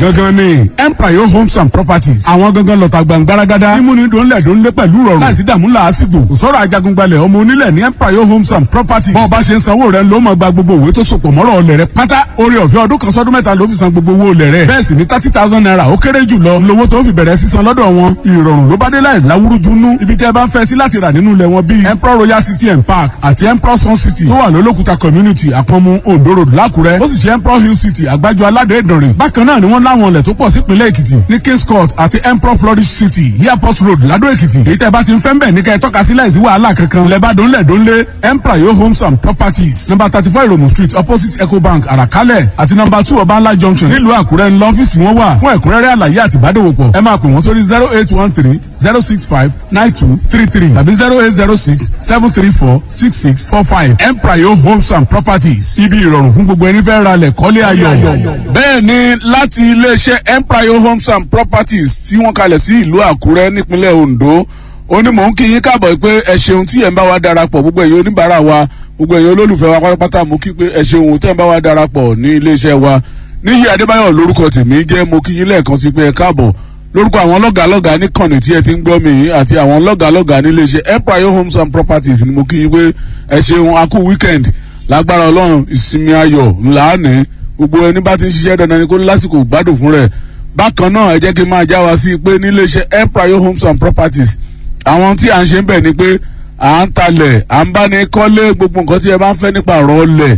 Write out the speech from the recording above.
gangan ni empire homes and properties àwọn gangan lọ́ta gbàngbáragádá mímúni dòńlẹ̀ dòńlé pẹ̀lú rọrùn láìsí dààmú làásìgbò kò sọ̀rọ̀ ajagungbalẹ̀ ọmọ onílẹ̀ ní empire homes and properties bọ́ọ̀ bá ṣe ń sanwó rẹ̀ ló máa gba gbogbo òwe tó sopọ̀ mọ́rọ̀ ọlẹ̀ rẹ̀ pátá orí ọ̀fẹ́ ọdún kan sọ́dún mẹ́ta ló fi san gbogbo owó olẹ̀ rẹ̀ bẹ́ẹ̀ sì ni thirty thousand naira ó kéré jù lọ lówó tó fi bẹ̀rẹ̀ sísan lọ́dọ̀ wọn ìrọ̀rùn ló bá dé láì láwúrújú nú ibi tẹ́ ẹ bá ń fẹ́ sí láti rà nínú ilẹ̀ wọn bíi emperor royal city and park àti emperor sun city tó wà lólókùta community àpọ̀nmu ondo road lákùrẹ́ ó sì ṣe emperor hill city àgbájọ aládé ìdànrè bákan náà ni wọ́n láwọn ilẹ̀ tó pọ̀ sípínlẹ̀ èkìtì ní kings court àti emperor flourish city airport road ládó èkìtì èyí tẹ́ bá ti ń fẹ́ ń bẹ̀ ní kẹ́ ẹ tọ́ka sí láìsí wàhálà kankan lẹ́bàá dónlẹ̀ dónlé emperor yo homes and properties number thirty four ìròmù street opposite ecobank àràkálẹ̀ àti number two ọbańlá junction nílùú àkúrẹ́ ńlọ ọ́fíìsì wọn wà fún ẹ̀kúnrẹ́rẹ́ àlàyé àti ìbádòwòpọ̀ ẹ máa pè wọ́n sórí zero eight one three zero six five nine two three three tàbí zero eight zero six seven three four six six four five emprayo homes and properties ibi ìrọ̀rùn fún gbogbo ẹni fẹ́ ra lẹ̀ kọ́lé ayọ̀. bẹ́ẹ̀ ni láti iléeṣẹ́ emprayo homes and properties tí wọ́n kalẹ̀ sí ìlú àkúrẹ́ nípínlẹ̀ ondo ó ní mò ń kí yín káàbọ̀ pé ẹ ṣeun tí ẹ̀ ń bá wa darapọ̀ gbogbo ẹ̀yin oníbàárà wa gbogbo ẹ̀yin olólùfẹ́ wa pátápátá mo kí pé ẹ ṣeun tẹ́ ń bá wa darapọ̀ ní iléeṣẹ́ wa níyì adébáyọ̀ lórúkọ tèmi jẹ́ mo kí yín lẹ́ẹ̀kan sí pé ẹ káàbọ̀ lórúkọ àwọn lọ́gàálọ́gàá níkànnì tí ẹ ti ń gbọ́ mi yìí àti àwọn lọ́gàálọ́gàá níléeṣẹ́ empire homes and properties ni mo kí yín pé ẹ ṣeun a kú weekend lágbára ọlọ́run ìsinmi ayọ̀ ńlá ní gbogbo ẹni bá ti ń ṣiṣẹ́ dandan ni kó lásìkò gbádùn fún rẹ̀ bákan náà ẹ jẹ́ kí n máa já wa sí pé níléeṣẹ́ empire homes and properties àwọn tí à ń ṣe ń bẹ̀ ni pé à ń talẹ̀ à ń bá ní kọ́lé gbogbo nǹkan tí ẹ bá ń fẹ́ nípa ọ̀rọ̀ ọlẹ̀